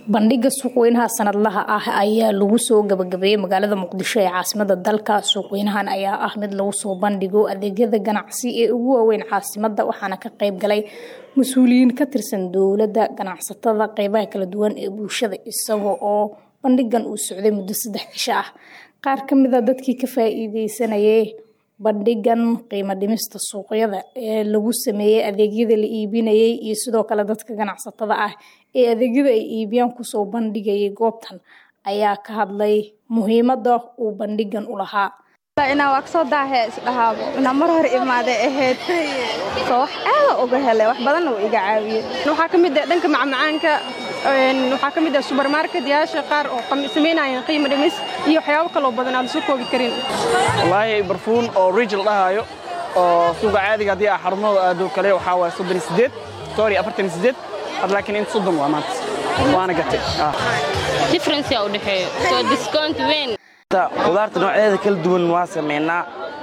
bandhiga suuqweynaha sanadlaha ah ayaa lagu soo gabagabeeyey magaalada muqdisho ee caasimada dalka suuqweynahan ayaa ah mid lagu soo bandhigo adeegyada ganacsi ee ugu waaweyn caasimada waxaana ka qayb galay mas-uuliyiin ka tirsan dowladda ganacsatada qeybaha kala duwan ee bulshada isaga oo bandhigan uu socday muddo saddex cisho ah qaar kamid a dadkii ka faa-iideysanayay bandhigan qiimo dhimista suuqyada ee lagu sameeyey adeegyada la iibinayay iyo sidoo kale dadka ganacsatada ah ee adeegyada ay iibiyaan kusoo bandhigayay goobtan ayaa ka hadlay muhiimada uu bandhigan u lahaa inaa waa kasoo daahe isdhahaabo inaa mar hore imaaday ahayd soo wax aada uga helay wax badanna uu iga caawiyey waxaa ka mid ah dhanka macmacaanka waxaa ka mid ah subermarket yaasha qaar oo samaynayeen qiimo dhimis iyo waxyaabo kaloo badan aan lasoo koobi karin wallaahi barfuun oo rijal dhahaayo oo suuqa caadiga haddii aa xarumada aado kale waxaa waaya soddon iyo siddeed sorry afartan iyo siddeed had laakiin inta soddon waa maanta waana gatay difference yaa u dhexeeyo soo discount weyn qudaarta noocyadeeda kala duwan waa samaynaa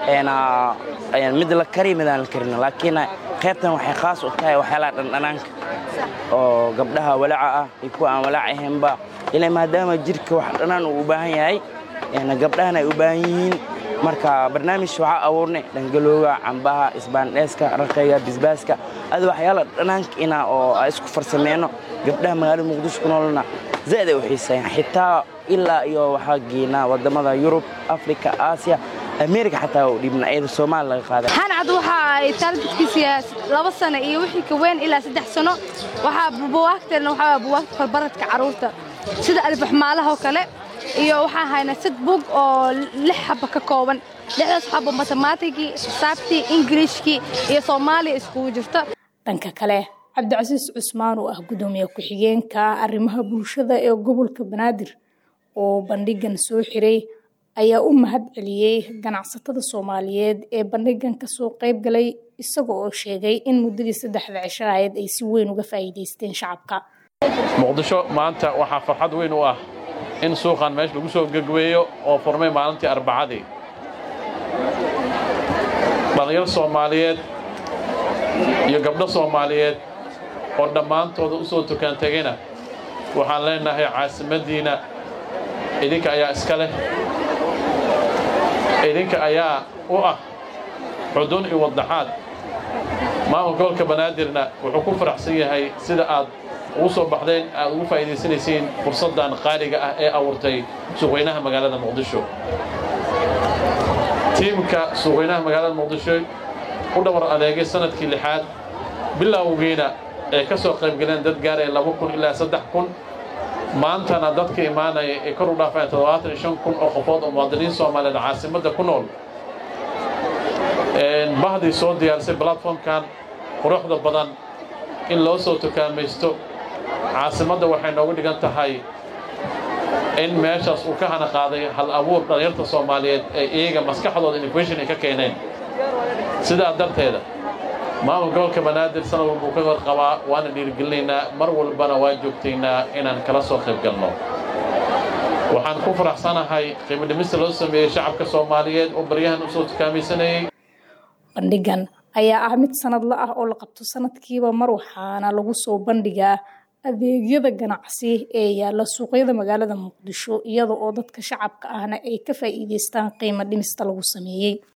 mid la kariy midaan la karin laakiin qaybtan waxay khaas u tahay waxyaalaha dhandhanaanka oo gabdhaha walaaca ah iyo kuwa aan walaac ahaynba ila maadaama jirka wax dhanaan uu u baahan yahay gabdhahana ay u baahan yihiin marka barnaamij waxaa abuurnay dhangalooga cambaha isbaandheeska raqayga bisbaaska ada waxyaala dhanaanka inaa oo isku farsameyno gabdhaha magaalada muqdisho ku noolna zaid ay u xiiseeyaan xitaa ilaa iyo waxaa geynaa wadamada yurub africa aasiya america xataa u dhiibna iyada soomaali laga qaaday xancad waxa ay taalbidkiisa laba sano iyo wixii ka weyn ilaa saddex sano waxaa buwaagteena waxaa buwaagta farbaradka carruurta sida albaxmaalaha oo kale iyo waxaa hayna sad bug oo lix xaba ka kooban lixdaas xabo matemaatigii xisaabtii ingiriishkii iyo soomaaliya iskugu jirto dhanka kale cabdicasiis cusmaan oo ah gudoomiye ku-xigeenka arrimaha bulshada ee gobolka banaadir oo bandhigan soo xiray ayaa u mahad celiyey ganacsatada soomaaliyeed ee bandhigan kasoo qayb galay isaga oo sheegay in muddadii saddexda cisho ahayd ay si weyn uga faa'iidaysteen shacabka muqdisho maanta waxaa farxad weyn u ah in suuqan meesha lagu soo gegweeyo oo furmay maalintii arbacadii dhallinyar soomaaliyeed iyo gabdho soomaaliyeed oo dhammaantooda u soo tukaan tegayna waxaan leenahay caasimaddiinna idinka ayaa iska leh idinka ayaa u ah xudun iyo waddaxaad maamulka gobolka banaadirna wuxuu ku faraxsan yahay sida aad ugu soo baxdeen aad ugu faa'iidaysanaysiin fursaddan qaaliga ah ee abuurtay suuqweynaha magaalada muqdisho tiimka suuqweynaha magaalada muqdisho u dhabar adeegay sanadkii lixaad bilowgiina ee ka soo qaybgaleen dad gaaraya laba kun ilaa saddex kun maantana dadka imaanaya ay kor u dhaafeen toddobaatan iyo shan kun oo qofood oo muwaadiniin soomaaliyeed caasimadda ku nool bahdii soo diyaarisay platformkan quruxda badan in loo soo tukaamaysto caasimadda waxay noogu dhigan tahay in meeshaas uu ka hana qaaday hal abuur dhallinyarta soomaaliyeed ee iyaga maskaxdooda innovation ay ka keeneen sidaa darteeda maamul gobolka banaadir sanad walba uu ka hor qabaa waana dhiirigelinaynaa mar walbana waa joogtaynaa inaan kala soo qayb galno waxaan ku faraxsanahay qiimo dhimista loo sameeyey shacabka soomaaliyeed oo baryahan usoo tukaamaysanayey bandhigan ayaa ah mid sanadla ah oo la qabto sanadkiiba mar waxaana lagu soo bandhigaa adeegyada ganacsi ee yaalla suuqyada magaalada muqdisho iyada oo dadka shacabka ahna ay ka faa'iidaystaan qiimo dhimista lagu sameeyey